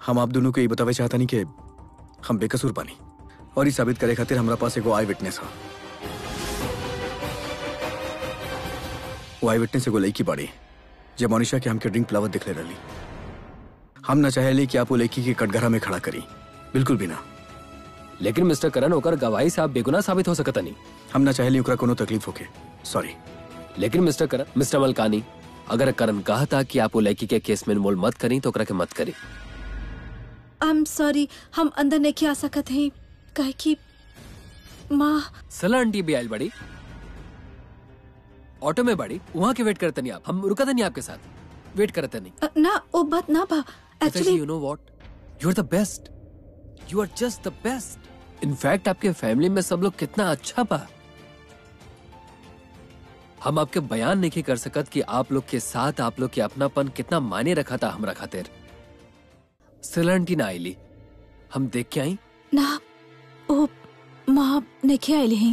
हम आप दोनों को ये बतावे चाहता नहीं कि हम बेकसूर पानी और ये साबित करे खातिर हमारा पास एगो आई विटनेस है वो आई विटनेस एगो लड़की बाड़ी जब मोनिशा के हमके ड्रिंक पिलावत दिखले रही हम ना चाहेली कि आप वो लड़की के कटघरा में खड़ा करी बिल्कुल भी ना लेकिन मिस्टर करण ओकर गवाही से आप बेगुनाह साबित हो सकता नहीं हम ना चाहेली ओकरा कोनो तकलीफ होके सॉरी लेकिन मिस्टर करण मिस्टर मलकानी अगर करण कहा था कि आप वो लड़की के केस में इन्वॉल्व मत करी तो ओकरा के मत करी आई एम सॉरी हम अंदर नहीं आ सकत हैं काहे कि माँ सला आंटी भी आयल बड़ी ऑटो में बड़ी वहाँ के वेट करते नहीं आप हम रुका नहीं आपके साथ वेट करते नहीं अ, ना वो बात ना बा actually you know what you are the best you are just the best in fact आपके फैमिली में सब लोग कितना अच्छा बा हम आपके बयान नहीं कर सकत कि आप लोग के साथ आप लोग के अपनापन कितना मायने रखा था हमरा खातिर सिलंटी ना आईली हम देख के आई ना वो माँ नहीं आइली हैं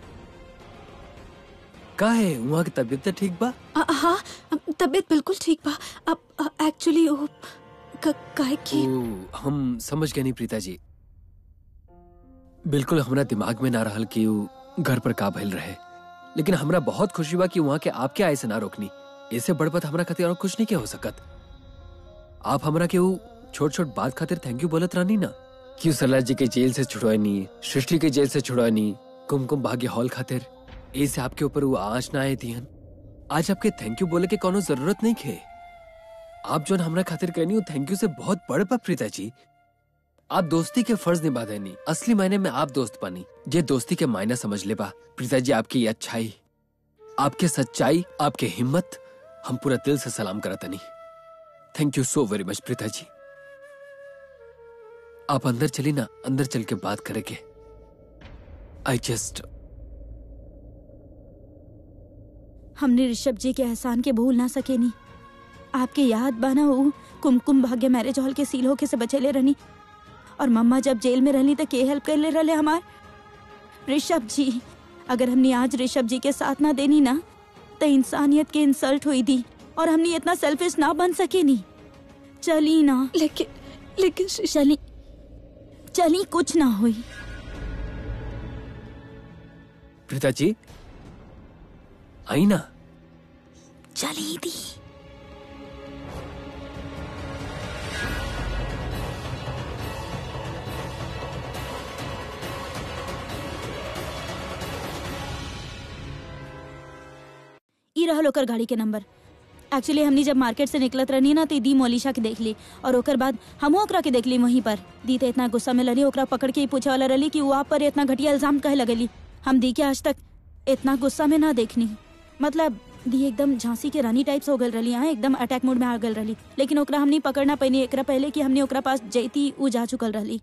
का है वहाँ की तबीयत तो ठीक बा अ, हाँ तबीयत बिल्कुल ठीक बा अब एक्चुअली वो क- काहे कि ओ, हम समझ गए नहीं प्रीता जी बिल्कुल हमरा दिमाग में ना रहल कि उ घर पर का भइल रहे लेकिन हमरा बहुत खुशी बा कि वहाँ के आपके आय से ना रोकनी ऐसे बड़ बात हमरा खातिर और कुछ नहीं के हो सकत आप हमरा के उ छोट छोट बात खातिर थैंक यू बोलत रहनी ना क्यों सरला जी के जेल से छुड़वानी सृष्टि के जेल से छुड़वानी कुमकुम भाग्य हॉल खातिर ऐसे आपके ऊपर वो आँच ना आए थी आज आपके थैंक यू बोले के कोनो जरूरत नहीं खे आप जो हमरा खातिर कहनी हो थैंक यू से बहुत बड़ बा प्रीता जी आप दोस्ती के फर्ज निभा देनी असली मायने में आप दोस्त बनी जे दोस्ती के मायने समझ ले बा प्रीता जी आपकी ये अच्छाई आपके सच्चाई आपके हिम्मत हम पूरा दिल से सलाम करत नहीं थैंक यू सो वेरी मच प्रीता जी आप अंदर चली ना अंदर चल के बात करेंगे आई जस्ट हमने ऋषभ जी के एहसान के भूल ना सके नी आपके याद बना ऊ कुमकुम भाग्य मैरिज हॉल के सील होके से बचेले रहनी और मम्मा जब जेल में रहनी तो के हेल्प कर ले रहे हमार ऋषभ जी अगर हमने आज ऋषभ जी के साथ ना देनी ना तो इंसानियत के इंसल्ट हुई थी और हमने इतना सेल्फिश ना बन सके नी चली ना लेकिन लेकिन चली चली कुछ ना हुई प्रीता जी आई ना चली दी ई रहल ओकर गाड़ी के नंबर एक्चुअली हमनी जब मार्केट से निकलत रहनी ना तो दी मोलिशा के देख ली और ओकर बाद हम ओकरा के देख ली वहीं पर दी तो इतना गुस्सा में लड़ी ओकरा पकड़ के ही पूछे वाला रही कि वो आप पर इतना घटिया इल्जाम कहे लगली हम दी के आज तक इतना गुस्सा में ना देखनी मतलब दी एकदम झांसी के रानी टाइप्स हो गल रही हाँ एकदम अटैक मोड में आ गल रही लेकिन ओकरा हमनी पकड़ना पैनी एकरा पहले कि हमने ओकरा पास जैती ऊ जा चुकल रही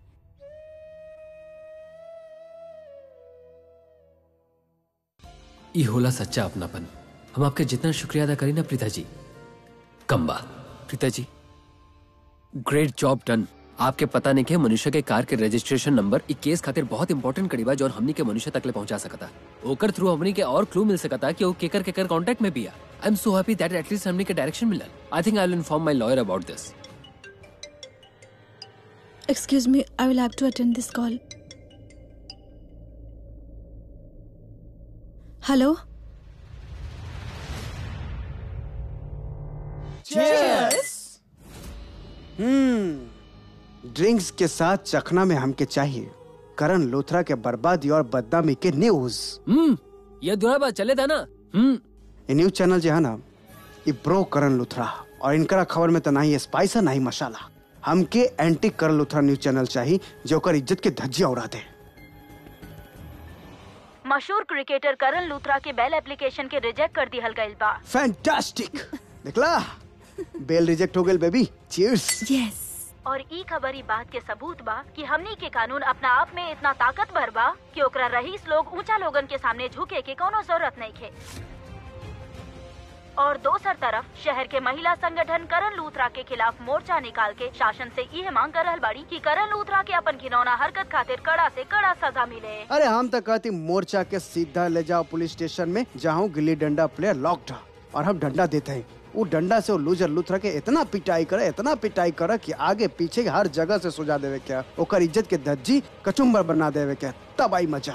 ई होला सच्चा अपनापन हम आपके जितना शुक्रिया अदा करें ना प्रीता जी कम बात प्रीता जी ग्रेट जॉब डन आपके पता नहीं के मनुष्य के कार के रजिस्ट्रेशन नंबर ई केस खातिर बहुत इंपॉर्टेंट कड़ी बा जो हमनी के मनुष्य तक ले पहुंचा सकता ओकर थ्रू हमनी के और क्लू मिल सकता कि वो केकर केकर कांटेक्ट में भी आ I am so happy that at least हमनी के डायरेक्शन मिलल I think I will inform my lawyer about this excuse me I will have to attend this call hello hmm drinks के साथ चखना में हमके चाहिए करण लोथरा के बर्बादी और बदनामी के न्यूज हम्म ये दुरा बात चले था ना हम्म ये न्यूज चैनल जो है ना ये ब्रो करण लुथरा और इनकरा खबर में तो ना ही स्पाइस है ना ही मसाला हमके एंटी करण लुथरा न्यूज चैनल चाहिए जो ओकर इज्जत के धज्जिया उड़ा दे मशहूर क्रिकेटर करण लूथरा के बेल एप्लीकेशन के रिजेक्ट कर दिहल गइल बा फैंटास्टिक देखला बेल रिजेक्ट हो गई बेबी चीयर्स यस और ई खबर ई बात के सबूत बा कि हमनी के कानून अपना आप में इतना ताकतवर बा कि ओकरा रईस लोग ऊंचा लोगन के सामने झुके के कोनो जरूरत नहीं खे और दोसर तरफ शहर के महिला संगठन करण लूथरा के खिलाफ मोर्चा निकाल के शासन से यह मांग कर रहल बाड़ी कि करण लूथरा के अपन घिनौना हरकत खातिर कड़ा से कड़ा सजा मिले अरे हम तो कहती मोर्चा के सीधा ले जाओ पुलिस स्टेशन में जहाँ गिल्ली डंडा प्लेयर लॉक्ड है और हम डंडा देते हैं वो डंडा से वो लूजर लुथरा के इतना पिटाई करे इतना पिटाई करे कि आगे पीछे के हर जगह से सुझा देवे क्या ओकर इज्जत के धज्जी कचुम्बर बना देवे क्या तब आई मजा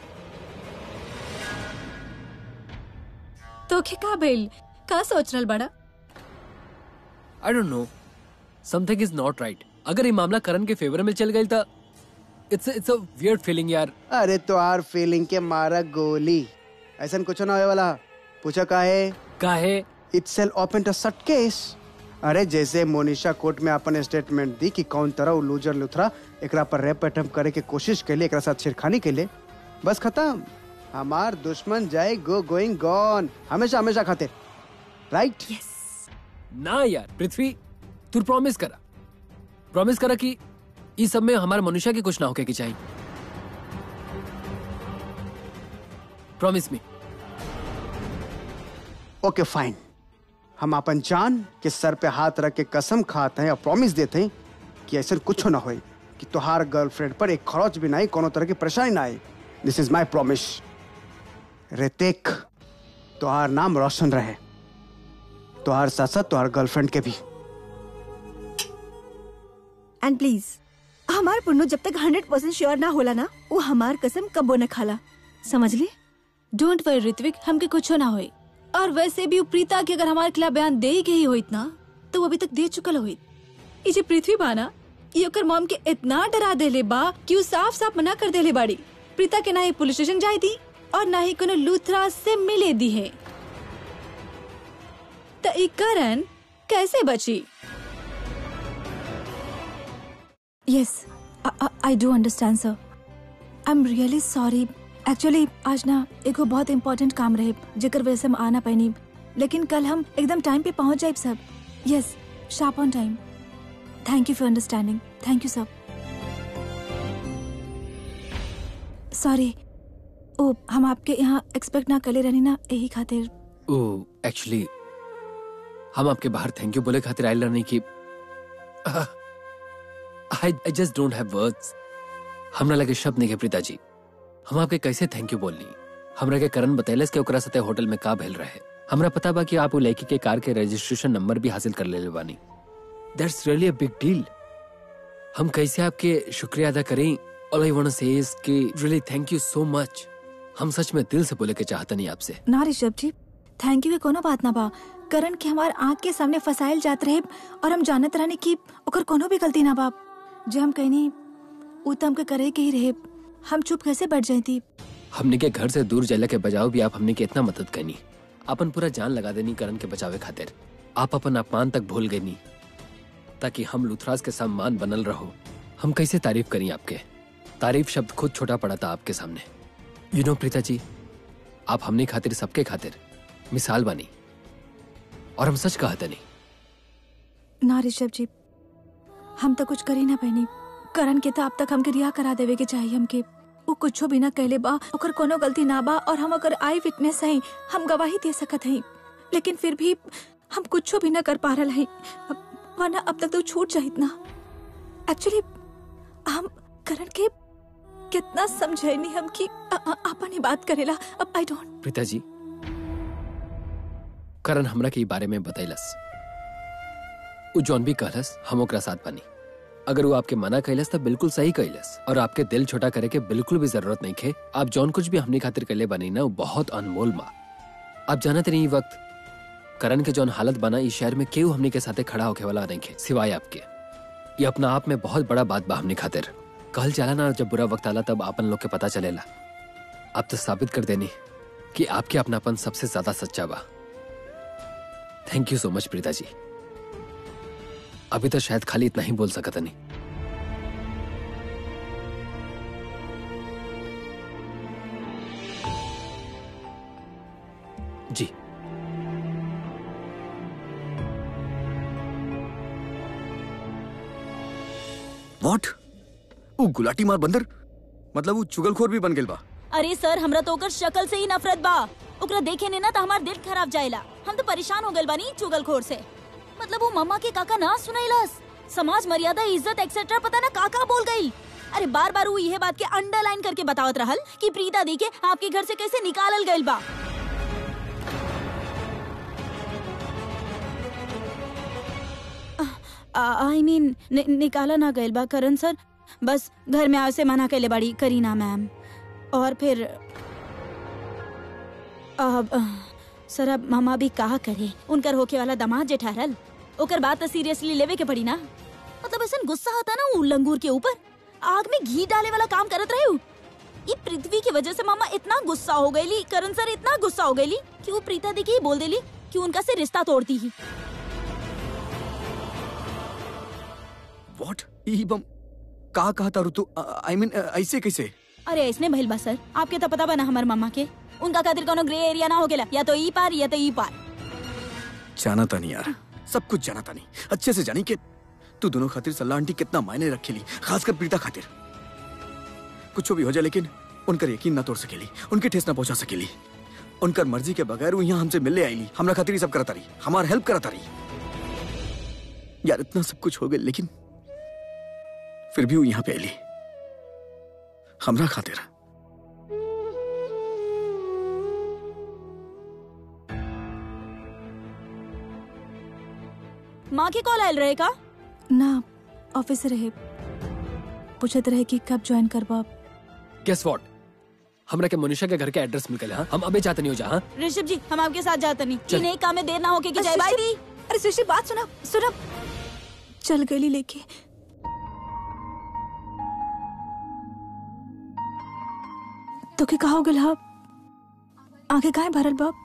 तो के का भइल का सोच रहल बड़ा I don't know something is not right अगर ये मामला करण के फेवर में चल गई था it's it's a weird feeling यार अरे तो आर फीलिंग के मारा गोली ऐसा कुछ ना होए वाला पूछा का है काहे इट्स सेल ओपन टू सट केस अरे जैसे मोनिशा कोर्ट में अपन स्टेटमेंट दी कि कौन तरह वो लूजर लुथरा एकरा पर रैप अटेम्प्ट करे के कोशिश कैले एकरा साथ छेड़खानी कैले बस खत्म हमार दुश्मन जाए गो गोइंग गॉन हमेशा हमेशा खातिर राइट ना यार पृथ्वी तू प्रॉमिस करा प्रॉमिस करा कि इस सब में हमारे मनुष्य की कुछ ना होके की चाहिए प्रॉमिस मी ओके फाइन हम अपन जान के सर पे हाथ रख के कसम खाते हैं और प्रॉमिस देते हैं कि ऐसा कुछ ना होए कि तुहार गर्लफ्रेंड पर एक खरोच भी ना आए कोनो तरह की परेशानी ना आए this is my promise Hrithik तुहार नाम रोशन रहे तुहार साथ साथ तुहार गर्लफ्रेंड के भी एंड प्लीज हमार पुन्नू जब तक हंड्रेड परसेंट श्योर ना होला ना वो हमार कसम कबो न खाला समझ ली डोंट वरी ऋत्विक हमके कुछ ना होई और वैसे भी उ प्रीता के अगर हमारे खिलाफ बयान दे के ही होइत ना तो वो अभी तक दे चुकल होइत ई जे पृथ्वी बाना ये ओकर मॉम के इतना डरा देले बा कि उ साफ साफ मना कर देले बाड़ी प्रीता के ना ही पुलिस स्टेशन जाई दी और ना ही कोनो लूथरा से मिले दी है तो ई करण कैसे बची yes I do understand sir I am really sorry actually आज ना एगो बहुत इम्पोर्टेंट काम रहे जेकर वजह से हम आना पैनी लेकिन कल हम एकदम टाइम पे पहुंच जाए सब yes sharp on time thank you for understanding thank you sir sorry ओ हम आपके यहाँ एक्सपेक्ट ना करे रहनी ना यही खातिर ओ एक्चुअली हम आपके बाहर थैंक यू बोले खातिर आयल रहने की I I just don't have words हमरा लगे शब्द नहीं के प्रीता जी हम आपके कैसे थैंक यू बोलनी हमरा के करण बतैलस के ओकरा सते होटल में का भेल रहे हमरा पता बा कि आप वो लड़की के कार के रजिस्ट्रेशन नंबर भी हासिल कर ले बानी that's really a big deal हम कैसे आपके शुक्रिया अदा करें all I want to say is कि really thank you so much हम सच में दिल से बोले के चाहता नहीं आपसे ना ऋषभ जी थैंक यू के कोनो बात ना बा करण के हमार आँख के सामने फसाइल जात रहे और हम जानत रहने की ओकर कोनो भी गलती ना बा जे हम कहनी उ त हमके करे के ही रहे हम चुप कैसे बैठ जाती हमने के घर से दूर जला के बजाओ भी आप हमने के इतना मदद करनी अपन पूरा जान लगा देनी करण के बचावे खातिर आप अपन अपमान तक भूल गई नी ताकि हम लुथराज के सम्मान बनल रहो हम कैसे तारीफ करी आपके तारीफ शब्द खुद छोटा पड़ा था आपके सामने यू नो प्रीता जी आप हमने खातिर सबके खातिर मिसाल बनी और हम सच कहते नहीं ना ऋषभ जी हम तो कुछ करी ना पैनी करण के तो अब तक हमके रिहा करा देवे के चाहिए हमके वो कुछो भी ना कहले बा ओकर कोनो गलती ना बा और हम अगर आई विटनेस हई हम गवाही दे सकत हई लेकिन फिर भी हम कुछो भी ना कर पा रहे हई अब- वरना अब तक तो छूट जाहित ना एक्चुअली हम करण के कितना समझैनी हम कि अ- अ- आपन ही बात करेला अब आई डोंट प्रीता जी करण हमरा के ई बारे में बतैलस उ जौन भी कहलस हम ओकरा साथ बनी अगर वो आपके मना कैलस तो बिल्कुल सही कैलस और आपके दिल छोटा करे के बिल्कुल भी जरूरत नहीं खे आप जौन कुछ भी हमने खातिर कैले बनी ना वो बहुत अनमोल बा आप जानते नहीं ई वक्त करण के जौन हालत बना इस शहर में केहू हमने के साथे खड़ा होके वाला नहीं खे सिवाय आपके ये अपना आप में बहुत बड़ा बात बा हमने खातिर कहल जाला ना जब बुरा वक्त आला तब आपन लोग के पता चलेला आप तो साबित कर देनी कि आपके अपनापन सबसे ज्यादा सच्चा बा थैंक यू सो मच प्रीता जी अभी तो शायद खाली इतना ही बोल सकता नहीं जी व्हाट वो गुलाटी मार बंदर मतलब वो चुगलखोर भी बन गेल बा अरे सर हमरा तो ओकर शक्ल से ही नफरत बा ओकरा देखे ने ना तो हमार दिल खराब जाएला हम तो परेशान हो गइल बानी चुगलखोर से मतलब वो मम्मा के काका ना सुनाइलस समाज मर्यादा इज्जत एक्सेट्रा पता ना काका बोल गई अरे बार बार वो यह बात के अंडरलाइन करके बतावत रहल कि प्रीता दी के आपके घर से कैसे निकालल गइल बा आई मीन निकाला ना गइल बा करण सर बस घर में आवे से मना कैले बाड़ी करीना मैम और फिर अब अ, सर अब मामा भी कहा करे उनकर होके वाला दामाद जे ठहरल ओकर बात तो सीरियसली लेवे के पड़ी ना मतलब ऐसा गुस्सा आता ना उ लंगूर के ऊपर आग में घी डाले वाला काम करत रहे उ। ये पृथ्वी की वजह से मामा इतना गुस्सा हो गईली करण सर इतना गुस्सा हो गईली कि वो प्रीता दी की बोल देली कि उनका से रिश्ता तोड़ती ही व्हाट ई बम का कहा था ऋतु आई मीन ऐसे कैसे अरे ऐसने भइल बा सर आपके तो पता बा ना हमार मामा के उनका खातिर कोनो ग्रे एरिया ना हो गेला या तो ई पार या तो ई पार जाना था नहीं यार सब कुछ जाना था नहीं अच्छे से जानी कि तू दोनों खातिर सलाह आंटी कितना मायने रखेली खासकर प्रीता खातिर कुछ भी हो जाए लेकिन उनकर यकीन ना तोड़ सकेली उनके ठेस ना पहुंचा सकेली उनकर मर्जी के बगैर वो यहाँ हमसे मिलने आईली हमरा खातिर ही सब करता रही हमार हेल्प करता रही यार इतना सब कुछ हो गया लेकिन फिर भी वो यहाँ पे आईली हमरा खातिर माँ के कॉल आयल रहे का ना ऑफिस से रहे पूछत रहे कि कब ज्वाइन करबा गेस व्हाट हमरा के मनीषा के घर के एड्रेस मिल गया हाँ हम अबे जाते नहीं हो जा हाँ ऋषभ जी हम आपके साथ जाते नहीं चल। इन एक काम में देर ना होके कि जाए बाय दी अरे सुशी बात सुना सुना चल गली लेके तो के कहा हो गल हा आंखें काहे भरल बाप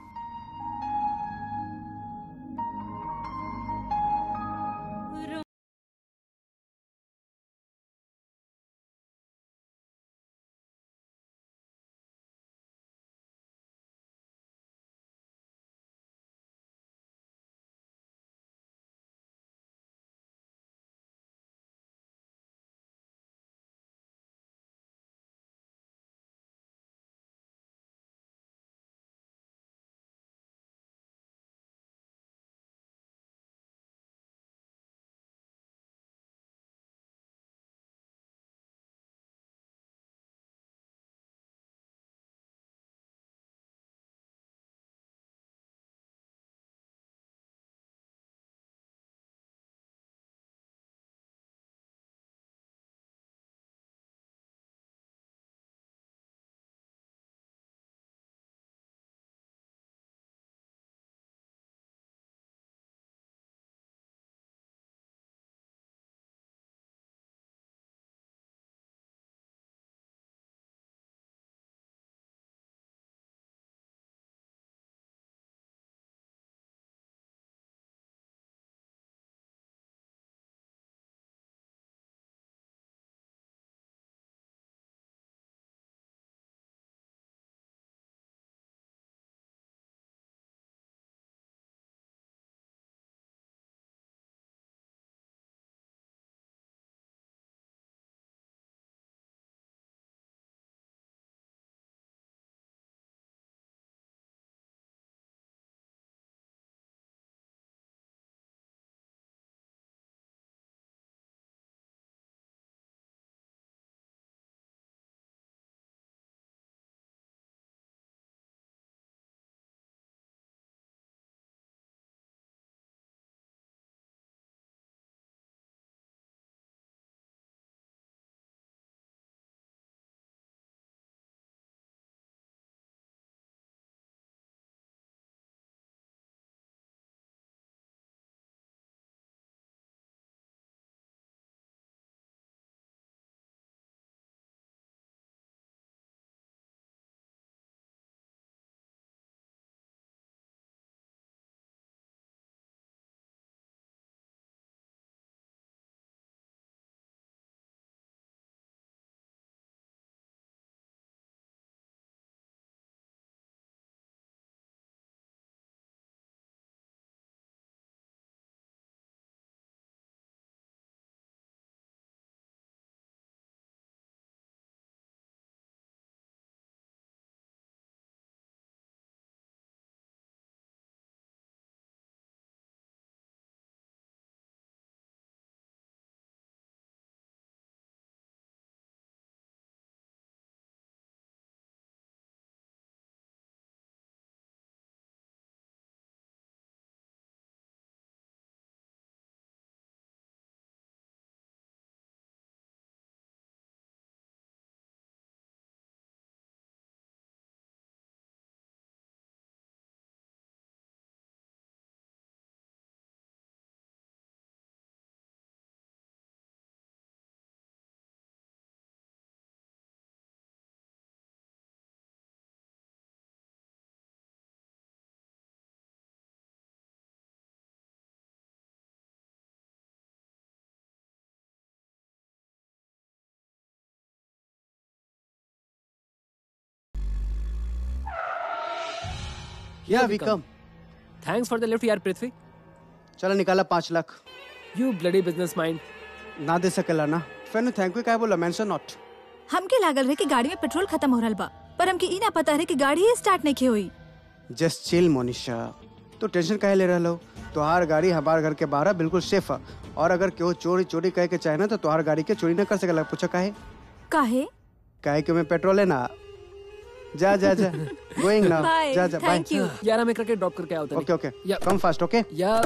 या विकम थैंक्स फॉर द लिफ्ट यार पृथ्वी चलो निकाला पाँच lakh you bloody business mind ना दे सकेला ना फिर थैंक यू क्या बोला मेंशन नॉट हमके लागल रहे कि गाड़ी में पेट्रोल खत्म हो रहल बा पर हमके ई ना पता रहे कि गाड़ी ही स्टार्ट नहीं हुई जस्ट चिल मोनिशा तो टेंशन काहे ले रहा हो तोहार गाड़ी हमार घर के बाहर बिल्कुल सेफ है और अगर केहू चोरी चोरी कहे के चाहे ना तो तोहार गाड़ी के चोरी ना कर सकेला पूछा काहे काहे काहे कि में पेट्रोल है ना जा जा जा गोइंग ना बाय जा जा बाय थैंक यू यार हमें करके ड्रॉप करके आओ तनी। ओके ओके या कम फास्ट ओके या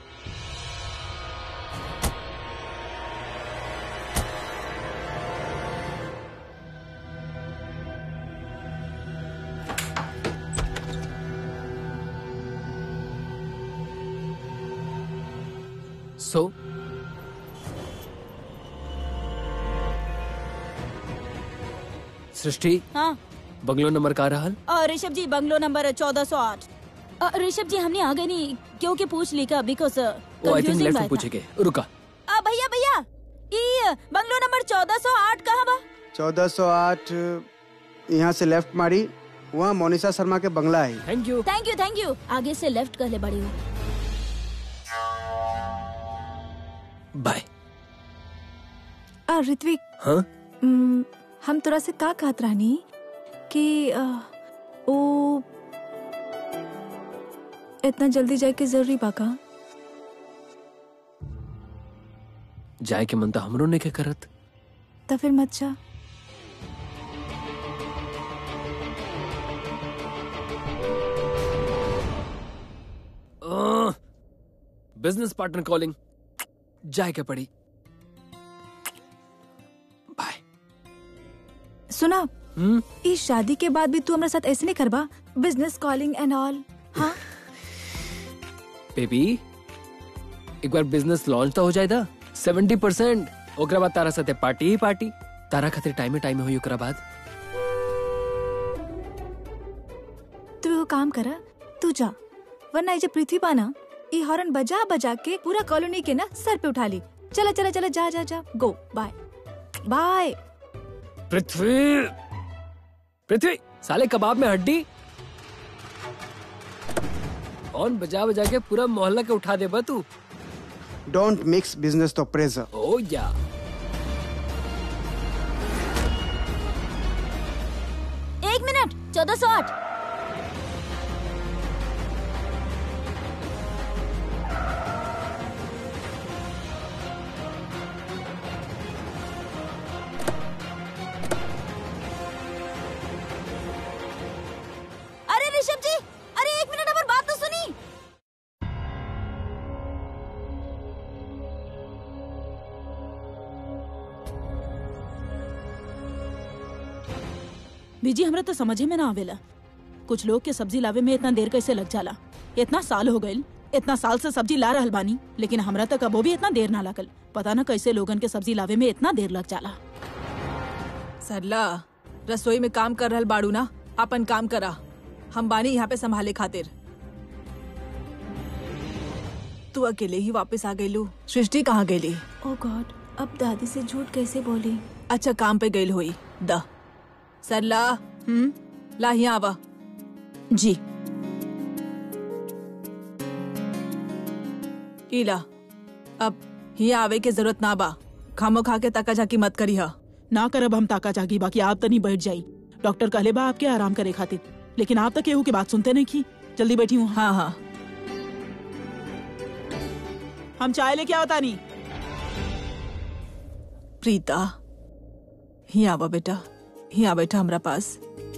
सो सृष्टि हाँ बंगलो नंबर का रहा और ऋषभ जी बंगलो नंबर चौदह सौ आठ ऋषभ जी हमने आ गए नहीं क्योंकि पूछ ली का बिकॉज वो आई थिंक लेफ्ट में पूछेंगे रुका भैया भैया ई बंगलो नंबर चौदह सौ आठ कहाँ बा चौदह सौ आठ यहाँ से लेफ्ट मारी वहाँ मोनिशा शर्मा के बंगला है thank you thank you thank you आगे से लेफ्ट कर ले बड़ी हो बाय आ, ऋत्विक हाँ हम्म, हम तोरा से का कहत रहनी कि आ, ओ इतना जल्दी जाए के जरूरी बा का जाए के मन तो हमरो ने के करत तो फिर मत जा बिजनेस पार्टनर कॉलिंग जाए के पड़ी बाय सुना हम्म इस शादी के बाद भी तू हमारे साथ ऐसे नहीं करबा बिजनेस कॉलिंग एंड ऑल हाँ बेबी एक बार बिजनेस लॉन्च तो हो जाए था सेवेंटी परसेंट ओकरा बाद तारा साथे पार्टी ही पार्टी तारा खातिर टाइमे टाइमे हुई ओकरा बाद तू वो काम करा तू जा वरना ये जो पृथ्वी पाना ये हॉर्न बजा बजा के पूरा कॉलोनी के ना सर पे उठा ली चला चला चला जा जा जा गो बाय बाय पृथ्वी पृथ्वी साले कबाब में हड्डी और बजा बजा के पूरा मोहल्ला के उठा दे बा तू don't mix business to pleasure oh yeah एक मिनट चौदह सौ आठ अरे ऋषभ जी अरे एक मिनट हमारी बात तो सुनी बीजी हमरा तो समझे में ना आवेला कुछ लोग के सब्जी लावे में इतना देर कैसे लग जाला इतना साल हो गइल इतना साल से सब्जी ला रहल बानी लेकिन हमरा तक कबो भी इतना देर ना लगल पता ना कैसे लोगन के सब्जी लावे में इतना देर लग जाला सरला रसोई में काम कर रहल बाड़ू ना अपन काम करा हम बानी यहाँ पे संभाले खातिर तू अकेले ही वापस आ गईलू सृष्टि कहाँ गईली ओ गॉड अब दादी से झूठ कैसे बोली अच्छा काम पे गईल हुई द सरला हम्म ला यहाँ आवा जी इला अब यहाँ आवे के जरूरत ना बा खामो खा के तका झाकी मत करी हा ना करब हम ताका जागी बाकी आप तनी बैठ जाई डॉक्टर कहले बा आपके आराम करे खातिर लेकिन आप तक केहू की बात सुनते नहीं की जल्दी बैठी हूँ हाँ हाँ हम चाय लेके आओ तानी प्रीता यहाँ आवा बेटा यहाँ बैठा हमरा पास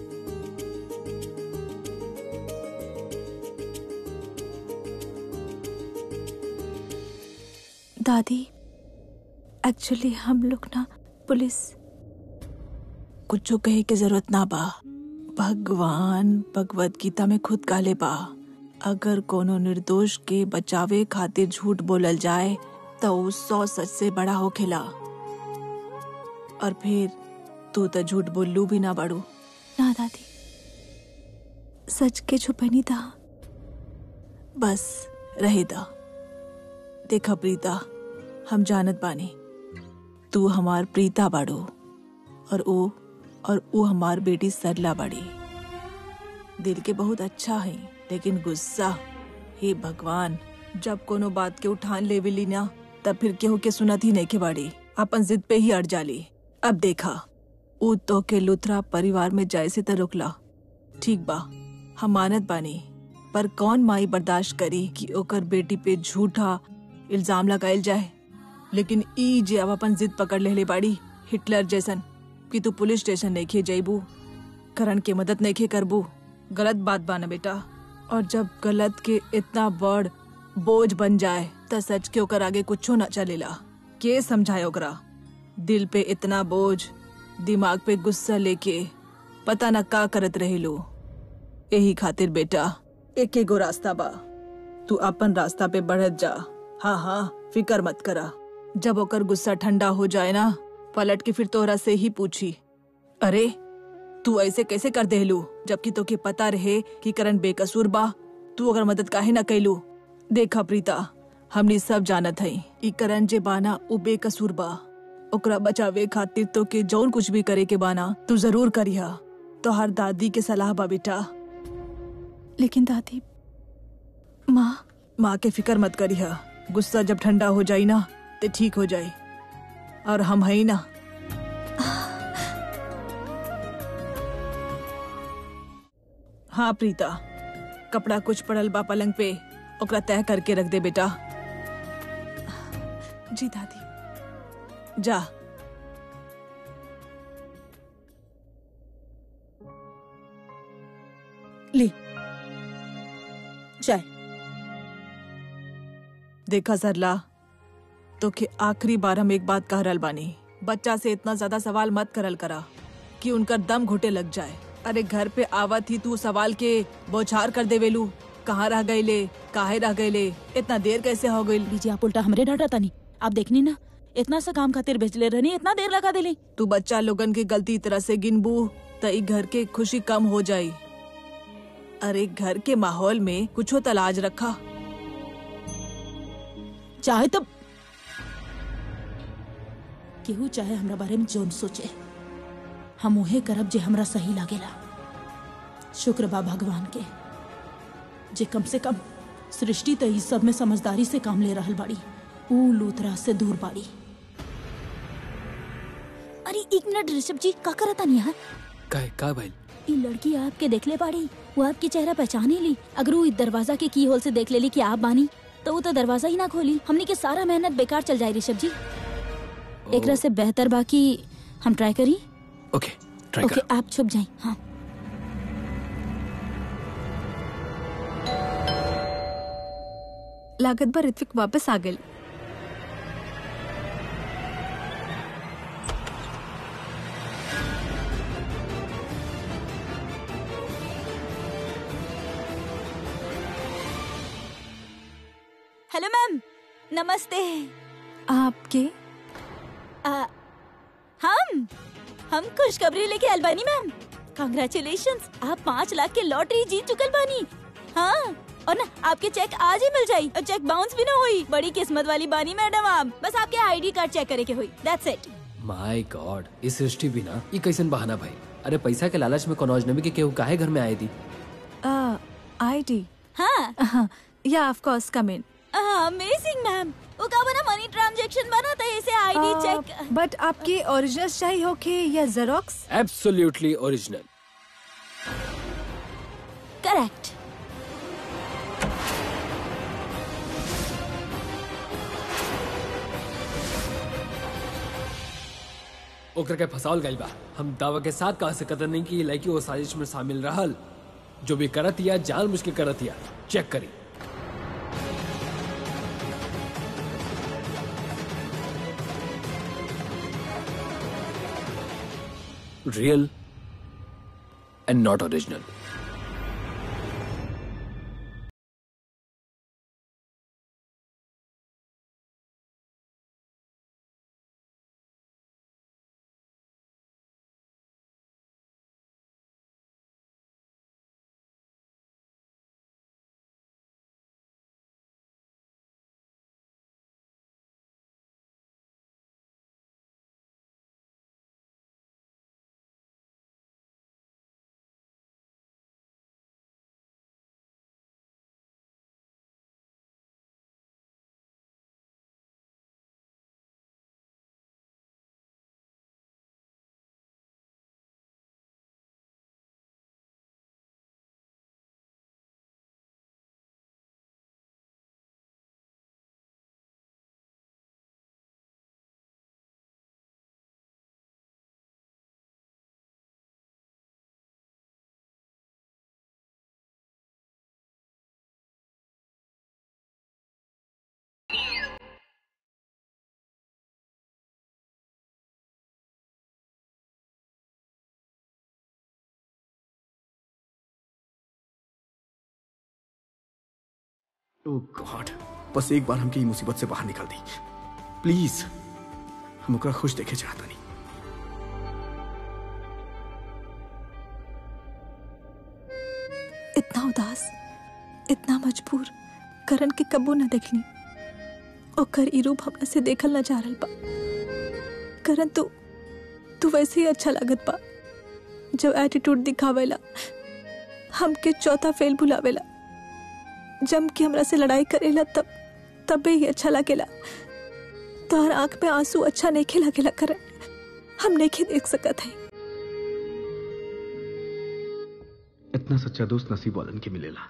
दादी एक्चुअली हम लोग ना पुलिस कुछ कहे के जरूरत ना बा भगवान भगवत गीता में खुद काले बा अगर कोनो निर्दोष के बचावे खातिर झूठ बोलल जाए तो उ सौ सच से बड़ा होखेला और फिर तू तो झूठ बोलू भी ना बाड़ू ना दादी सच के छुपे नहीं था बस रहे दा देखा प्रीता हम जानत बानी तू हमार प्रीता बाड़ू और ओ और वो हमार बेटी सरला बाड़ी दिल के बहुत अच्छा है लेकिन गुस्सा हे भगवान जब कोनो बात के उठान लेवेली ना तब फिर केहू के सुनत ही नहीं के बाड़ी अपन जिद पे ही अड़ जाली अब देखा ऊ तो के लुथरा परिवार में जाए से त रुकला ठीक बा हम मानत बानी पर कौन माई बर्दाश्त करी कि ओकर बेटी पे झूठा इल्जाम लगायल जाए लेकिन ई जे अब अपन जिद पकड़ लेले बाड़ी हिटलर जैसन कि तू पुलिस स्टेशन नहीं खे जैबू करण के मदद नहीं खे करबू गलत बात बाना बेटा और जब गलत के इतना बड़ बोझ बन जाए त सच के ओकर आगे कुछो न चलेला के समझाए ओकरा दिल पे इतना बोझ दिमाग पे गुस्सा लेके पता न का करत रहेलो यही खातिर बेटा एक एगो रास्ता बा तू अपन रास्ता पे बढ़त जा हाँ हाँ फिकर मत करा जब ओकर गुस्सा ठंडा हो जाए ना पलट के फिर तोहरा से ही पूछी अरे तू ऐसे कैसे कर देलू जबकि तोके पता रहे कि करण बेकसूर बा तू अगर मदद काहे न कैलू देखा प्रीता हमनी सब जानत हई ई करण जे बाना उ बेकसूर बा ओकरा बचावे खातिर तो के जौन कुछ भी करे के बाना तू जरूर करिहा तो हर दादी के सलाह बा बेटा लेकिन दादी माँ माँ के फिकर मत करिहा गुस्सा जब ठंडा हो जाई ना ते ठीक हो जाई और हम हई ना हाँ प्रीता कपड़ा कुछ पड़ल बा पलंग पे ओकरा तय करके रख दे बेटा जी दादी जा ले चाय देखा सरला तो के आखिरी बार हम एक बात कह रहल बानी बच्चा से इतना ज्यादा सवाल मत करल करा कि उनका दम घुटे लग जाए अरे घर पे आवत ही तू सवाल के बौछार कर देवेलू कहाँ रह गईले काहे रह गईले इतना देर कैसे हो गई बीजी आप उल्टा हमरे डांटा तानी आप देखनी ना इतना सा काम खातिर भेजले रहनी इतना देर लगा देली तू बच्चा लोगन की गलती तरह से गिनबू त ई घर के खुशी कम हो जाई अरे घर के माहौल में कुछो तलाज रखा चाहे तो केहू चाहे हमरा बारे में जोन सोचे हम उहे करब जे हमरा सही लागेला शुक्र बा भगवान के जे कम से कम सृष्टि तो इस सब में समझदारी से काम ले रहल बाड़ी ऊ लूथरा से दूर बाड़ी अरे एक मिनट ऋषभ जी का करता नहीं यार का का भइल ई लड़की आपके देख ले बाड़ी वो आपकी चेहरा पहचान ही ली अगर वो इस दरवाजा के की होल से देख लेली कि आप बानी तो वो तो दरवाजा ही ना खोली हमने के सारा मेहनत बेकार चल जाए ऋषभ जी एकरा से बेहतर बाकी हम ट्राई करी ओके ट्राई ओके कर आप छुप जाए हाँ लागत बा ऋत्विक वापस आ गए हेलो मैम नमस्ते आपके आ, हम हम खुशखबरी लेके आयल बानी मैम कांग्रेचुलेशन आप पाँच लाख के लॉटरी जीत चुकल बानी हाँ और ना आपके चेक आज ही मिल जाई और चेक बाउंस भी ना हुई बड़ी किस्मत वाली बानी मैडम आप बस आपके आईडी कार्ड चेक करे के हुई दैट्स इट माय गॉड इस सृष्टि भी ना ये कैसन बहाना भाई अरे पैसा के लालच में कोनो अजनबी के केहू काहे घर में आए थी आई डी हाँ yeah of course come in amazing ma'am वो का बना मनी ट्रांजैक्शन बना था इसे आईडी चेक बट आपके ओरिजिनल चाहिए होके या जेरोक्स एब्सोल्युटली ओरिजिनल करेक्ट ओकर के फसावल गइल बा हम दावा के साथ कहा से कदर नहीं की लड़की वो साजिश में शामिल रहल जो भी करत या जान मुझके करत या चेक करी real and not original oh god बस एक बार हमके ई मुसीबत से बाहर निकाल दी प्लीज हम ओकरा खुश देखे चाहता नहीं इतना उदास इतना मजबूर करण के कबो न देखली ओकर ई रूप हमरा से देखल न जा रहल बा करण तू तू वैसे ही अच्छा लागत बा जब एटीट्यूड दिखावेला हमके चौथा फेल भुलावेला जम के हमरा से लड़ाई करेला तब तबे ही अच्छा लागेला तोहर आंख में आंसू अच्छा नहीं लगेला करण हम नहीं देख सकत है इतना सच्चा दोस्त नसीब वालन के मिलेला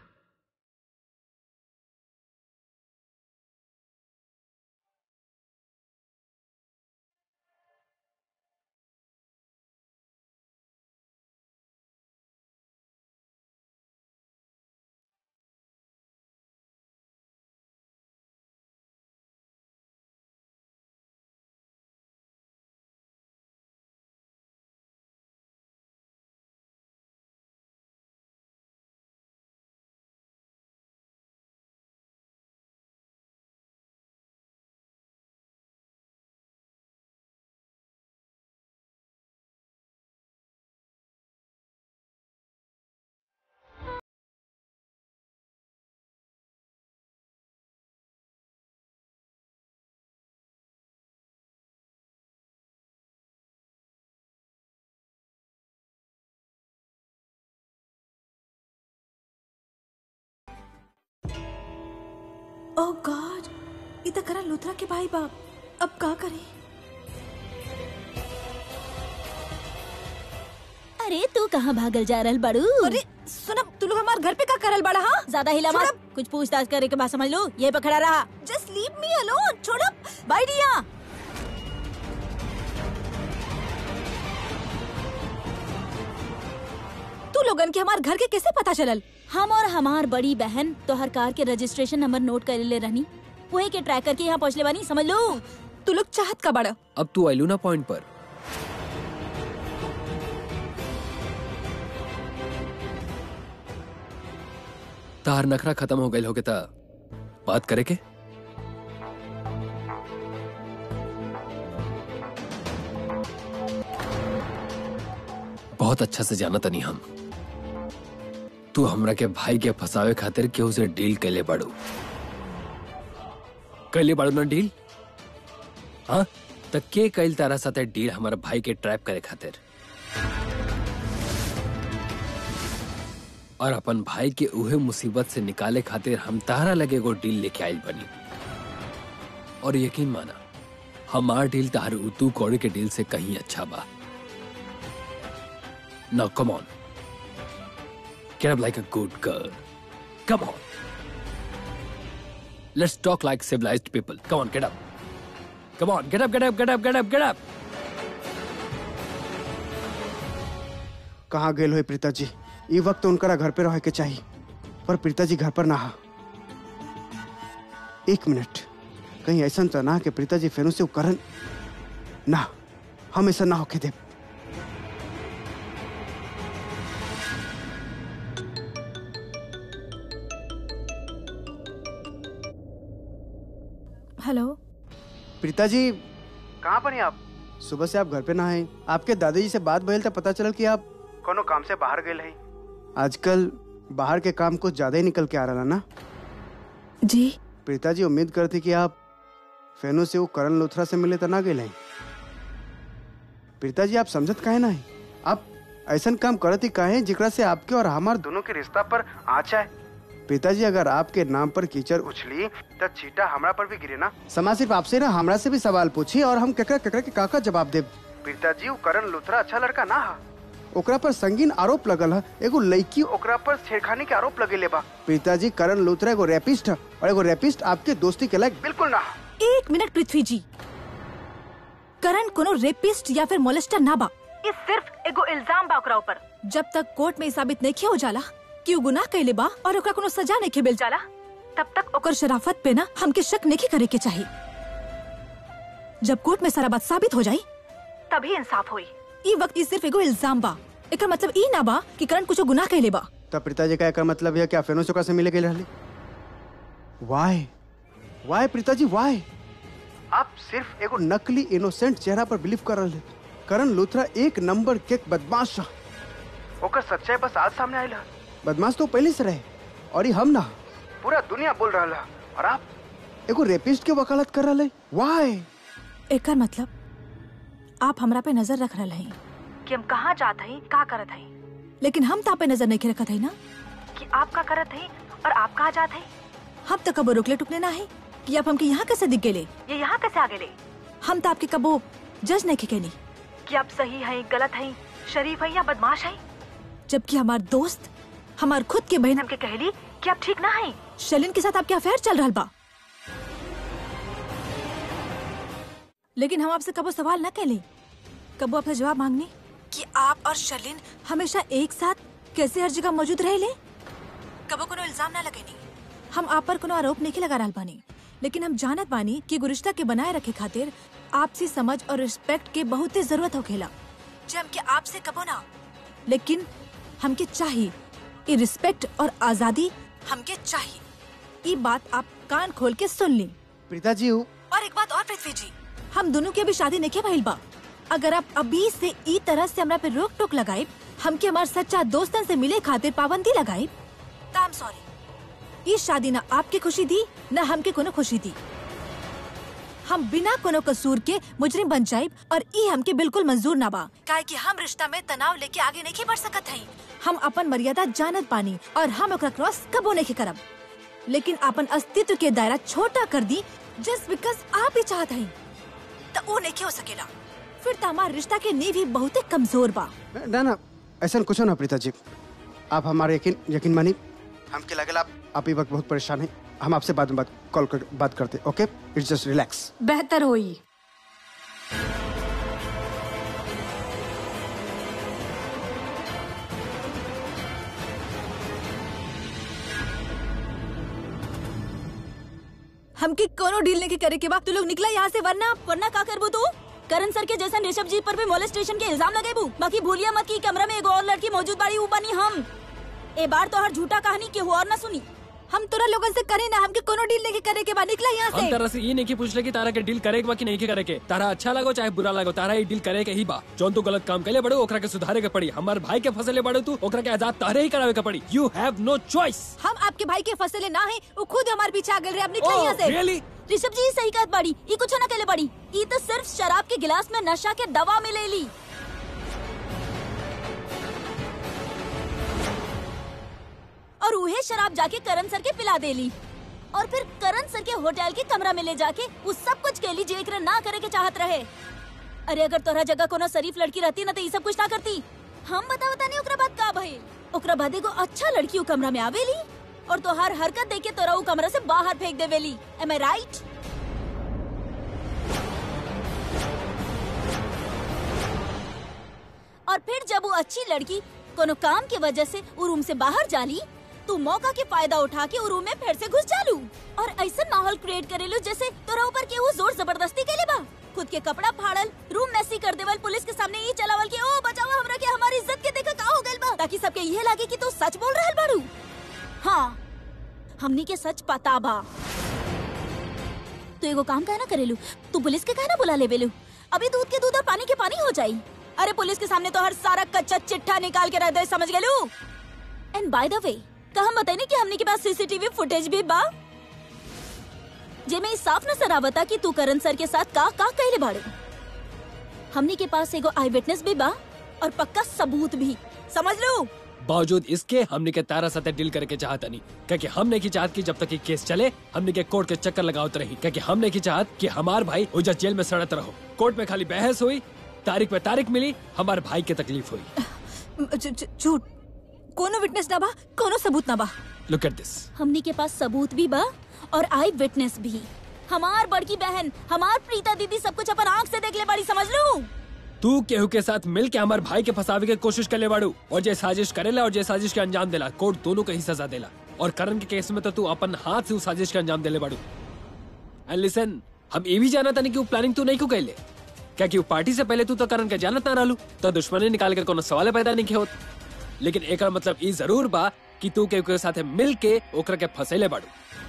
ओह गॉड ये तो करण लुथरा के भाई बाप अब का करे अरे तू कहाँ भागल जा रहल बड़ू अरे सुनब तू लोग हमारे घर पे का करल बड़ा हाँ ज्यादा हिला मत कुछ पूछताछ करे के बाद समझ लो ये पकड़ा रहा जस्ट लीव मी अलोन छोड़ब बैठ यहाँ तू लोगन के हमारे घर के कैसे पता चलल हम और हमार बड़ी बहन तो हर कार के रजिस्ट्रेशन नंबर नोट कर ले रहनी वही के ट्रैक करके यहाँ पहुँचले बानी समझ लो तू लोग चाहत का बड़ा अब तू आइलू ना पॉइंट पर तार नखरा खत्म हो गई होगे ता बात करे के बहुत अच्छा से जाना तनी हम तू हमरा के भाई के फसावे खातिर केहू से डील कैले बाड़ू कैले बाड़ू ना डील हाँ त के कैल तारा साथे डील हमारे भाई के ट्रैप करे खातिर और अपन भाई के उहे मुसीबत से निकाले खातिर हम तारा लगे एगो डील लेके आइल बनी और यकीन माना हमार डील तार उतू कौड़ी के डील से कहीं अच्छा बा Now come on. Get up like a good girl. Come on. Let's talk like civilized people. Come on, get up. Come on, get up, get up, get up, get up, get up. कहाँ गेल हो प्रीता जी ई वक्त उनकरा घर पे रहे के चाहिए पर प्रीता जी घर पर ना हा एक मिनट कहीं ऐसा तो ना कि प्रीता जी फेरू से वो करन ना हम ऐसा ना होके दे हेलो प्रीता जी कहाँ पर हैं आप सुबह से आप घर पे ना हैं आपके दादाजी से बात भइल तो पता चलल कि आप कोनो काम से बाहर गए हैं आजकल बाहर के काम कुछ ज्यादा ही निकल के आ रहा ना जी प्रीता जी उम्मीद करती कि आप फेनो से वो करण लोथरा से मिले तो ना गए हैं प्रीता जी आप समझत काहे ना है आप ऐसा काम करत ही काहे जिकरा से आपके और हमार दोनों के रिश्ता पर आँच है पिताजी अगर आपके नाम पर कीचड़ उछली तो छीटा हमरा पर भी गिरे ना समाज सिर्फ आपसे ना हमरा से भी सवाल पूछी और हम ककरा ककरा के काका जवाब दे पिताजी वो करण लुथरा अच्छा लड़का ना हा ओकरा पर संगीन आरोप लगल है एगो लड़की ओकरा पर छेड़खानी के आरोप लगेले बा पिताजी करण लुथरा एगो रेपिस्ट है और एगो रेपिस्ट आपके दोस्ती के लायक बिल्कुल ना हा। एक मिनट पृथ्वी जी करण कोनो रेपिस्ट या फिर मोलेस्टर ना बा ये सिर्फ एगो इल्जाम बा ओकरा ऊपर जब तक कोर्ट में ई साबित नहीं हो जाला कि उ गुनाह कैले बा और ओकरा कोनो सजा नहीं मिल जाला तब तक ओकर शराफत पे ना हमके शक नहीं करे के चाहिए जब कोर्ट में सारा बात साबित हो जाई तभी इंसाफ होई ई वक्त ई सिर्फ एगो इल्जाम बा एकर मतलब ई ना बा कि करण कुछ गुनाह कैले बा तब पिताजी का एकर मतलब है कि आप फेनो से ओकरा से मिले गए रहली वाई वाई प्रीता जी वाई आप सिर्फ एगो नकली इनोसेंट चेहरा पर बिलीव कर रहे करण लूथरा एक नंबर के बदमाश है ओकर सच्चाई बस आज सामने आइला बदमाश तो पहले से रहे और ये हम ना पूरा दुनिया बोल रहा है और आप एगो रेपिस्ट के वकालत कर रहे वाई एकर मतलब आप हमरा पे नजर रख रहे हैं कि हम कहाँ जात हई का करत हई लेकिन हम ता पे नजर नहीं रखत हई ना कि आप का करत हई और आप कहाँ जात हई हम तो कबो रुकले टुकले ना है कि आप हमके यहाँ कैसे दिख गेले ये यहाँ कैसे आ गेले हम तो आपके कबो जज नहीं खेनी कि आप सही हैं गलत हैं शरीफ हैं या बदमाश हैं जबकि हमार दोस्त हमार खुद के बहन हमके कहली कि आप ठीक ना हैं शलिन के साथ आपके अफेयर चल रहा बा लेकिन हम आपसे कबो सवाल न कैले कबो आपसे जवाब मांगने कि आप और शलिन हमेशा एक साथ कैसे हर जगह मौजूद रहे ले कबो कोनो इल्जाम ना लगेनी हम आप पर कोनो आरोप नहीं लगा रहा बानी लेकिन हम जानत बानी कि गुरिश्ता के बनाए रखे खातिर आपसी समझ और रिस्पेक्ट के बहुत ही जरूरत होखेला जे हमके आपसे कबो ना लेकिन हमके चाहिए ये रिस्पेक्ट और आजादी हमके चाहिए ये बात आप कान खोल के सुन ली प्रीता जी हूँ और एक बात और पृथ्वी जी हम दोनों की अभी शादी नहीं भइल बा अगर आप अभी से ई तरह से हमरा पे रोक टोक लगाए हमके हमार सच्चा दोस्तन से मिले खातिर पाबंदी लगाए तो सॉरी ई शादी ना आपके खुशी दी ना हमके कोनो खुशी दी हम बिना कोनो कसूर के मुजरिम बन जाइब और ई हमके बिल्कुल मंजूर ना बा काहे कि हम रिश्ता में तनाव लेके आगे नहीं बढ़ सकत हई हम अपन मर्यादा जानत पानी और हम ओकरा क्रॉस कबो नहीं करब लेकिन अपन अस्तित्व के दायरा छोटा कर दी जस्ट बिकॉज आप ही चाहत हई तो वो नहीं हो सकेला फिर तो हमार रिश्ता के नींव ही बहुत कमजोर बा ना ना ऐसा कुछ ना प्रीता जी आप हमारे यकीन यकीन मानी हमके लगेला आप आप ये वक्त बहुत परेशान हैं हम आपसे बाद में बात कॉल कर बात करते ओके इट्स जस्ट रिलैक्स बेहतर होई हमके कोनो डील नहीं करे के बाद तू लोग निकला यहाँ से वरना वरना का करबू तू करण सर के जैसन ऋषभ जी पर भी मोलेस्टेशन के इल्जाम लगेबू बाकी भूलिया मत की कमरा में एगो और लड़की मौजूद बाड़ी ऊ बनी हम ए बार तो हर झूठा कहानी केहू और ना सुनी हम तोरा लोगन से करे ना हमके कोनो डील नहीं करे के बाद निकला यहाँ हम से तरह से ये नहीं की पूछ ले कि तारा के डील करे के बा कि नहीं के करे के तारा अच्छा लगो चाहे बुरा लगो तारा ये डील करे के ही बा जौन तू गलत काम कैले बड़ो ओकरा के सुधारे के पड़ी हमार भाई के फसले बड़ो तू ओकरा के आजाद तारे ही करावे के पड़ी यू हैव नो चॉइस हम आपके भाई के फसले ना है वो खुद हमारे पीछे आ गए रे अब निकला यहाँ से रियली ऋषभ जी सही कहत बाड़ी ई कुछ ना केले बाड़ी ई तो सिर्फ शराब के गिलास में नशा के दवा मिलेली और उहे शराब जाके करण सर के पिला देली और फिर करण सर के होटल के कमरा में ले जाके वो सब कुछ केली जे एकरा ना करे के चाहत रहे अरे अगर तोरा जगह कोनो शरीफ लड़की रहती ना तो ये सब कुछ ना करती हम बता बता नहीं ओकरा बाद का भइल ओकरा बाद एगो अच्छा लड़की उ कमरा में आवेली और तो हर हरकत देख के तोरा उ कमरा से बाहर फेंक देवेली एम आई राइट और फिर जब वो अच्छी लड़की कोनो काम की वजह से वो रूम से बाहर जाली तू मौका के फायदा उठा के वो रूम में फिर से घुस जालू और ऐसा माहौल क्रिएट करेलू जैसे तोरा ऊपर के वो जोर जबरदस्ती के बा खुद के कपड़ा फाड़ल रूम मैसी कर देवल पुलिस के सामने ये चलावल के ओ बचाओ हमरा के हमारी इज्जत के देखा का हो गइल बा ताकि सबके ये लागे कि तू सच बोल रहल बाड़ू हाँ हमनी के सच पता बा तू एगो काम कहना करेलू तू पुलिस के कहना बुला लेवेलू अभी दूध के दूध और पानी के पानी हो जाई अरे पुलिस के सामने तो हर सारा कच्चा चिट्ठा निकाल के रख दे समझ गेलू एंड बाय द वे का हम बताई कि हमने के पास सीसीटीवी फुटेज भी बा जेमे ई साफ नजर आवता कि तू करण सर के साथ का का कहले बाड़े हमने के पास एगो आई विटनेस भी बा और पक्का सबूत भी समझ लो बावजूद इसके हमने के तारा साथे डील करे के चाहत नहीं क्योंकि हमने की चाहत कि जब तक ये केस चले हमने के कोर्ट के चक्कर लगावत रही क्योंकि हमने की चाहत कि हमार भाई उजा जेल में सड़त रहो कोर्ट में खाली बहस हुई तारीख पे तारीख मिली हमार भाई के तकलीफ हुई झ- झ- झूठ कोनो विटनेस ना बा कोनो सबूत ना बा लुक एट दिस हमनी के पास सबूत भी बा और आई विटनेस भी हमार बड़की बहन हमार प्रीता दीदी सब कुछ अपन आँख से देख ले बड़ी समझ लो तू केहू के साथ मिल के हमार भाई के फंसावे के कोशिश कर ले बाड़ू और जे साजिश करेला और जे साजिश के अंजाम देला कोर्ट दोनों को ही सजा देला और करण के केस में तो तू अपन हाथ से उस साजिश के अंजाम देले बाड़ू एंड लिसन हम ये भी जाना था नहीं कि वो प्लानिंग तू नहीं क्यों कैले क्या कि वो पार्टी से पहले तू तो करण के जानत ना रहलू तो दुश्मनी निकाल कर कोनो सवाल पैदा नहीं किया होत लेकिन एक मतलब ई जरूर बा कि तू केहू के साथ मिल के ओकरा के फंसेले बाड़ू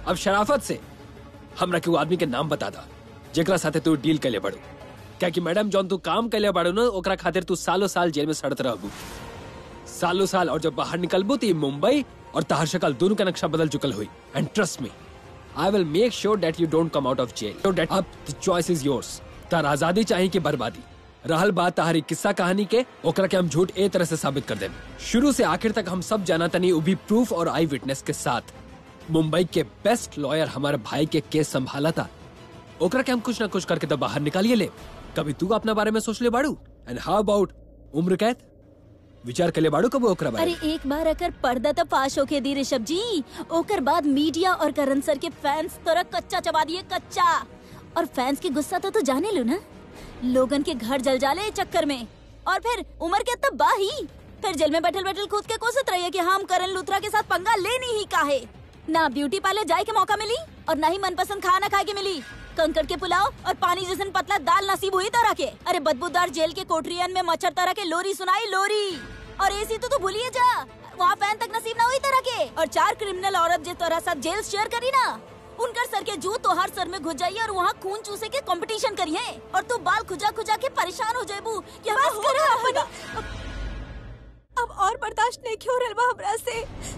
अब शराफत से हमरा के वो आदमी के नाम बता दा जेकरा साथे तू डील कैले बड़ू क्या कि मैडम जौन तू काम कैले बड़ू ना ओकरा खातिर तू सालों साल जेल में सड़त रहबू सालों साल और जब बाहर निकलबू तो ये मुंबई और तहर शकल दोनों का नक्शा बदल चुकल हुई and trust me I will make sure that you don't come out of jail so that अब द चॉइस इज योर्स तार आजादी चाहिए कि बर्बादी रहल बात तहारी किस्सा कहानी के ओकरा के हम झूठ ए तरह से साबित कर दें शुरू से आखिर तक हम सब जाना तनी वो भी प्रूफ और आई विटनेस के साथ मुंबई के बेस्ट लॉयर हमारे भाई के केस संभाला था ओकरा के हम कुछ ना कुछ करके तो बाहर निकालिए ले कभी तू अपना बारे में सोच ले बाड़ू एंड हाउ अबाउट उम्र कैद विचार कर ले बाड़ू कब ओकरा बारे अरे में? एक बार अगर पर्दा तो पास होके दी ऋषभ जी ओकर बाद मीडिया और करण सर के फैंस तोरा कच्चा चबा दिए कच्चा और फैंस के गुस्सा तो तू जाने लो ना लोगन के घर जल जाले इस चक्कर में और फिर उम्र के तब बाही फिर जेल में बैठल बैठल खुद के कोसत रहिए कि हम करण लूथरा के साथ पंगा लेनी ही काहे ना ब्यूटी पार्लर जाए के मौका मिली और ना ही मनपसंद खाना खाए के मिली कंकड़ के पुलाव और पानी जैसन पतला दाल नसीब हुई तरह के अरे बदबूदार जेल के कोठरियन में मच्छर तरह के लोरी सुनाई लोरी और एसी तो तू भूलिए जा वहाँ फैन तक नसीब ना हुई तरह के और चार क्रिमिनल औरत जे तोरा साथ जेल शेयर करी ना उनकर सर के जू तोहार सर में घुस जाइए और वहाँ खून चूसे के कंपटीशन करिए और तू बाल खुजा खुजा के परेशान हो जाएबू कि हमरा बस हो करो रहा अपनी। होगा। अब और बर्दाश्त नहीं क्यों रहा बा हमरा से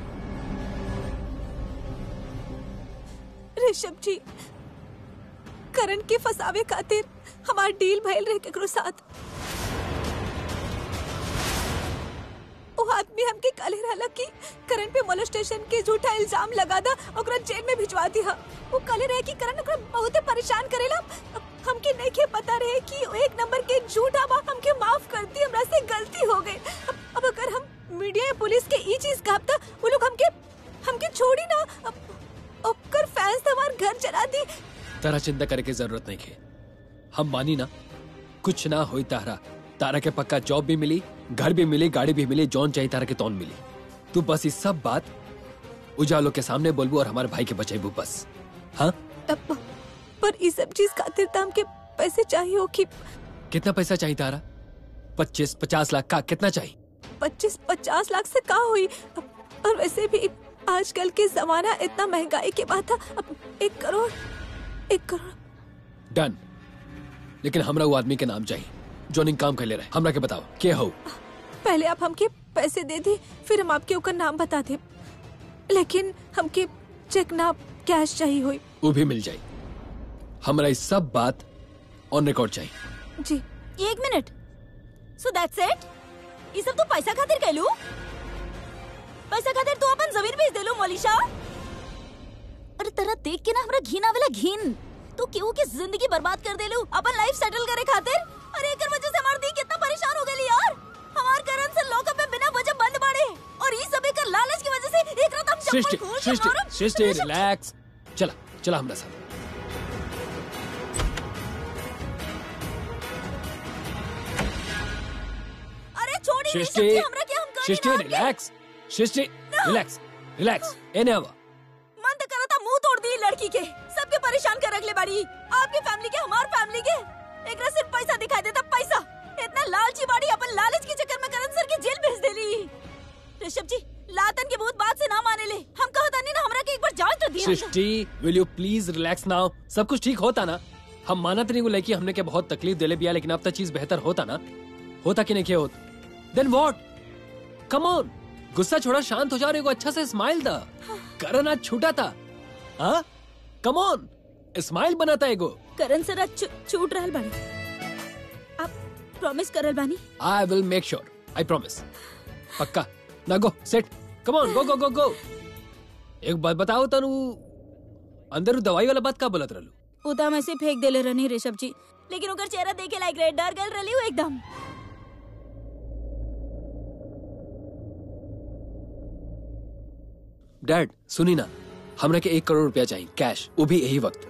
ऋषभ जी करण के फसावे खातिर हमार डील भइल रहे केकरो साथ वो आदमी हमके काले रहला कि करण पे मोलेस्टेशन के झूठा इल्जाम लगा दा ओकरा जेल में भिजवा दिया वो काले रहे कि करण ओकरा बहुते परेशान करेला अब हमके नहीं के पता रहे कि वो एक नंबर के झूठा बा हमके माफ कर दी हमरा से गलती हो गई अब, अब अगर हम मीडिया या पुलिस के ई चीज कहब त वो लोग हमके हमके छोड़ी ना अब ओकर फैंस तो हमार घर जला दी तारा चिंता करे की जरूरत नहीं है हम मानी ना कुछ ना होई तारा तारा के पक्का जॉब भी मिली घर भी मिली गाड़ी भी मिली जौन चाहिए तारा के तौन मिली तू बस इस सब बात उजालों के सामने बोलबू और हमारे भाई के बचेबू बस हाँ तब पर ई सब चीज खातिर तो हमके पैसे चाहिए हो कि कितना पैसा चाहिए तारा पच्चीस पचास लाख का कितना चाहिए पच्चीस पचास लाख से का हुई अब- और वैसे भी आजकल के जमाना इतना महंगाई के बाद था अब एक करोड़ एक करोड़ डन लेकिन हमरा वो आदमी के नाम चाहिए जो निक काम कर ले रहे हमरा के बताओ के हो पहले आप हमके पैसे दे दी फिर हम आपके ऊपर नाम बता दे लेकिन हमके चेक ना कैश चाहिए हुई वो भी मिल जाए हमरा इस सब बात ऑन रिकॉर्ड चाहिए जी एक मिनट सो दैट्स इट ये सब तू पैसा खातिर कहलू पैसा खातिर तू अपन जमीन बेच देलू मोलिशा अरे तेरा देख के ना हमरा घिन आवेला घिन तू केहू की जिंदगी बर्बाद कर देलू अपन लाइफ सेटल करे खातिर अरे एकर वजह से हमार दी कितना परेशान हो गई यार हमार करण से लॉकअप में बिना वजह बंद बाड़े और ई सब एकर लालच की वजह से एक रात हम सृष्टि चप्पल खोल के सृष्टि मारब। सृष्टि ऋषभ, रिलैक्स चला चला हमरा साथ अरे छोड़ी ऋषभ सृष्टि जी, हमरा के हम कर Srishti relax Srishti relax relax एने आवा मन तो करा था मुंह तोड़ दी लड़की के सबके परेशान कर रख ले बाड़ी आपकी फैमिली के हमार फैमिली के एकरा सिर्फ पैसा दिखाई देता पैसा इतना लालची बाड़ी अपन लालच के चक्कर में करण सर के जेल भेज देली ऋषभ जी लातन के बहुत बात से ना माने ले हम कहता नहीं ना हमरा के एक बार जांच तो दिया Srishti will you please relax now सब कुछ ठीक होता ना हम मानत नहीं लेकिन हमने के बहुत तकलीफ दिले बिया लेकिन अब तक चीज बेहतर होता ना होता कि नहीं क्या होता देन व्हाट कम ऑन गुस्सा छोड़ा शांत हो जा और एगो अच्छा से स्माइल दा करण आज छूटा था हाँ कम ऑन स्माइल बनाता एगो करण सर आज छू- छूट रहल बाड़ी आप प्रॉमिस करल बानी I will make sure I promise पक्का ना गो सेट कम ऑन गो गो गो गो एक बात बताओ तनु अंदर उ दवाई वाला बात का बोलत रहलू उदा में से फेंक देले रहनी ऋषभ जी लेकिन ओकर चेहरा देखे लायक रहे डर गल रही हूँ एकदम डैड सुनी ना हमरा के एक करोड़ रुपया चाहिए कैश वो भी यही वक्त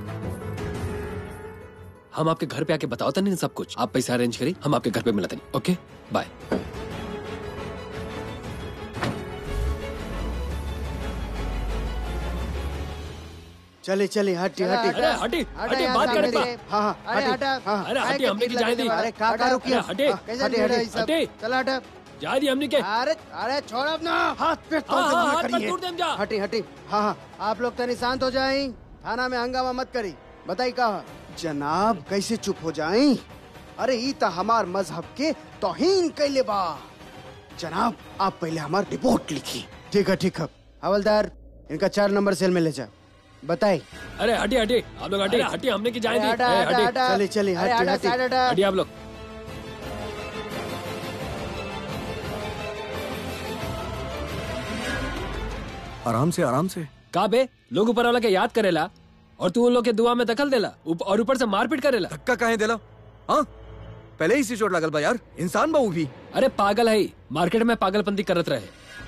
हम आपके घर पे आके बताओ था नहीं सब कुछ आप पैसा अरेंज करी हम आपके घर पे मिलते नहीं ओके बाय चले चले हटी हटी अरे हटी हटी बात करे पा हाँ हाँ अरे हटी हटा हाँ अरे हटी हमने की जाए दी अरे काका रुकिए अरे हटे कैसे हटे, भिड़ हटे, है सब हटे। चला हटा जा रही हमने के अरे अरे छोड़ अपना हाथ पे तोड़ हाँ, के हाँ, मुझे हाथ करिए। मत तोड़ देम जा। हटी हटी हाँ हाँ आप लोग तनी शांत हो जाए थाना में हंगामा मत करी बताई कहा जनाब कैसे चुप हो जाए अरे ई तो हमार मजहब के तोहीन कैले बा जनाब आप पहले हमार रिपोर्ट लिखी ठीक है ठीक है हवलदार इनका चार नंबर सेल में ले जा बताई अरे हटी हटी आप लोग हटी हटी हमने की जाए अरे दी हटा, ए, हटा, हटी हटा। चलिए, चलिए, अरे, हटी, हटा, हटी। साइड हटा। हटी आप लोग आराम से आराम से का बे लोग ऊपर वाला के याद करेला और तू उन लोग के दुआ में दखल देला उप, और ऊपर से मारपीट करेला धक्का काहे देला हाँ पहले ही से चोट लागल बा यार इंसान बा ऊ भी अरे पागल है मार्केट में पागलपंती करत रहे